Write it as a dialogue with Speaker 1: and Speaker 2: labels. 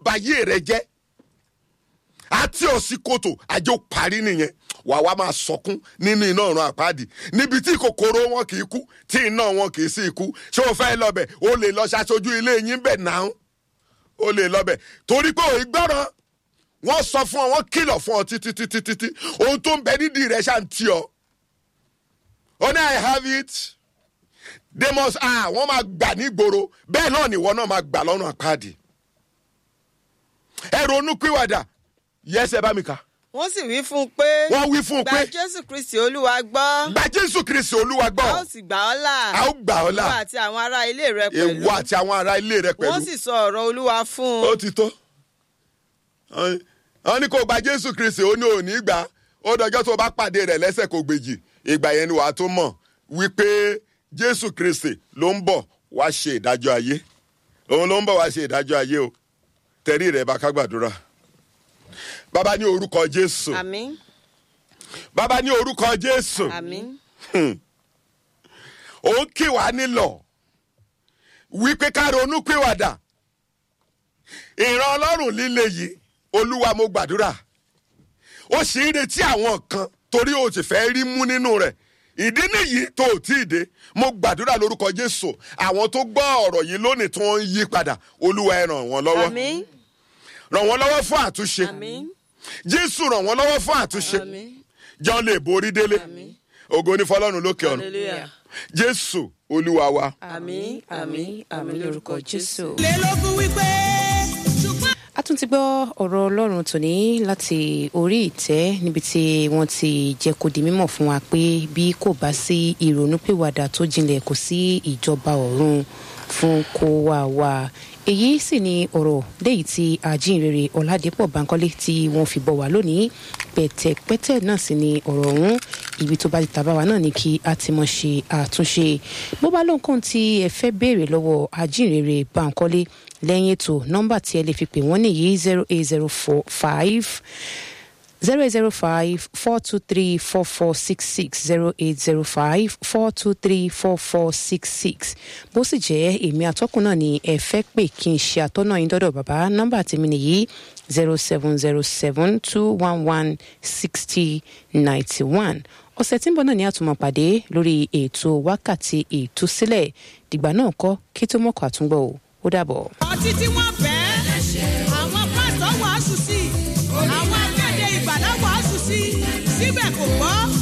Speaker 1: bayé rẹ jẹ́ àti òsíkòtò àjọ parí nìyẹn wà wá máa sọkún nínú iná ọ̀run àpáàdì níbi tí kòkòrò wọn kì í kú tí iná wọn kì í sí ikú ṣé o fẹ́ lọ́bẹ̀ o lè lọ ṣaṣojú ilé yín bẹ̀ náà o lè lọ́bẹ̀ torí pé òun gbọ́ràn wọ́n sọ fún ọ wọ́n kìlọ̀ fún ọ títí títí títí ohun tó ń bẹ nídìí rẹ̀ ṣáà ń tì ọ. ó ní i have it they must ah wọ́n máa gbà nígboro bẹ́ẹ̀ náà nìwọ náà máa gbà lọ́nà àpáàdì. ẹ ronú pìwàdà yẹsẹ bá mi kà
Speaker 2: wọ́n sì wí fún un pé
Speaker 1: wọ́n wí fún un
Speaker 2: gba
Speaker 1: pé
Speaker 2: jésù kristi olúwa gbọ́
Speaker 1: gba jésù kristi olúwa
Speaker 2: a ó
Speaker 1: gbọ́
Speaker 2: sì gbà ọ́ là
Speaker 1: a ó gbà ọ́ là
Speaker 2: ìwọ àti àwọn ará ilé rẹ pẹ̀lú
Speaker 1: èwo àti àwọn ará ilé rẹ pẹ̀lú
Speaker 2: wọ́n sì sọ ọ̀rọ̀ olúwa fún
Speaker 1: ó
Speaker 2: un
Speaker 1: ti tó wọ́n ní kó gba jésù kristi ó ní òní gbà ó dọjọ́ tó bá pàdé rẹ̀ lẹ́sẹ̀ kó gbèjì ìgbà yẹn ni wàá tó mọ̀ wípé jésù kristi ló ń bọ̀ wá ṣe ìdájọ́ ayé òun ló ń bọ̀ wá ṣe ìdájọ́ ayé o tẹ̀rí rẹ̀ bá ká gbàdúrà bàbá ní orúkọ jésù
Speaker 2: àmín
Speaker 1: bàbá ní orúkọ jésù
Speaker 2: àmín
Speaker 1: ó ń kí wàá nílọ wípé ká ronú pìwàdà ìran ọlọ́run líle yìí olúwa mo gbàdúrà ó sì ń retí àwọn kan torí o sì fẹ́ rí mú nínú rẹ̀ ìdí nìyí tó ò tí ì dé mo gbàdúrà lórúkọ jésù àwọn tó gbọ́ ọ̀rọ̀ yìí lónìí tí wọ́n ń yí padà olúwa ẹ ràn wọ́n lọ́wọ́
Speaker 2: àmín
Speaker 1: ràn wọ́n lọ́wọ́ fún àtúnṣe
Speaker 2: àmín
Speaker 1: jésù ràn wọ́n lọ́wọ́ fún àtúnṣe
Speaker 2: àmín
Speaker 1: jọ́n lè borí délé ògo ní fọlọ́run lókè ọ̀run
Speaker 2: hallelujah
Speaker 1: jésù olúwa wa.
Speaker 2: àmín àmín àmín lórúkọ jésù.
Speaker 3: lélógún wípé ṣùgbọ́n
Speaker 4: a tún ti gbọ́ ọ̀rọ̀ ọlọ́run tòní láti orí ìtẹ́ níbi tí wọ́n ti jẹ́ kó di mímọ̀ fún wa pé bí kò bá sí ìrònúpìwàdà tó jinlẹ̀ kò sí ìjọba ọ̀run fún kó wá wá èyí sì ni ọ̀rọ̀ léyìí tí àjíǹrere ọ̀làdẹ́pọ̀ bankole tí wọ́n fi bọ̀ wá lónìí pẹ̀tẹ̀pẹ̀tẹ̀ náà sì ni ọ̀rọ̀ ọ̀hún ibi tó bá ti tàbá wa náà ni kí a ti mọ̀ ṣe àtúnṣe bó bá lóǹkan tí ẹ fẹ́ béèrè lọ́wọ́ àjíǹrere bankole lẹ́yìn ètò nọ́mbà tí ẹ lè fi pè wọ́n nìyí zero eight zero four five zero eight zero five four two three four four six six zero eight zero five four two three four four six six bó sì jẹ́ èmi atọ́kùn náà ni ẹ fẹ́ pè kí n ṣe àtọ́nà yín dọ́dọ̀ bàbá nọ́mbà tèmi nìyí zero seven zero seven two one one sixty ninety one ọ̀sẹ̀ tí ń bọ̀ náà ni a tún máa pàdé lórí ètò wákàtí ìtúsílẹ̀ dìgbà náà kọ́ kí tó mọ̀kọ́ àtúngbọ̀ o ó dàbọ̀.
Speaker 3: ọtí tí wọ́n fẹ́ àwọn pásítọ̀ wàásù sí àwọn akéde ìgbàlá wàásù sí síbẹ̀ kò gbọ́